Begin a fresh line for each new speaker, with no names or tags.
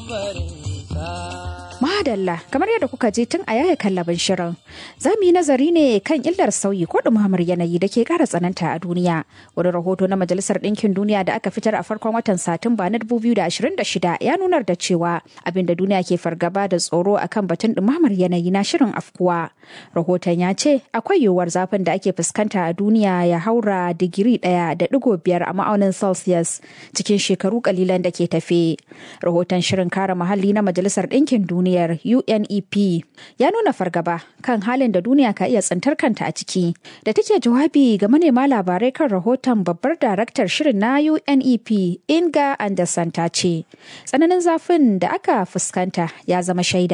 Madalla kamar yadda kuka je tun a yaya kallabin shirin za mu yi nazari ne kan illar sauyi ko ɗumamar yanayi da ke ƙara tsananta a duniya wani rahoto na majalisar ɗinkin duniya da aka fitar a farkon watan satumba na 2026 ya nunar da cewa abinda duniya ke fargaba da tsoro akan batun ɗumamar yanayi na shirin afkuwa rahoton ya ce akwai yiwuwar zafin da ake fuskanta a duniya ya haura digiri ɗaya da ɗigo biyar a ma'aunin celsius cikin shekaru kalilan da ke tafe rahoton shirin kare muhalli na majalisar ɗinkin duniya duniyar UNEP ya nuna fargaba kan halin da duniya ka iya tsintar kanta a ciki. Da take jawabi ga manema labarai kan rahoton babbar daraktar shirin na UNEP Inga Anderson ta ce, tsananin zafin da aka fuskanta ya zama shaida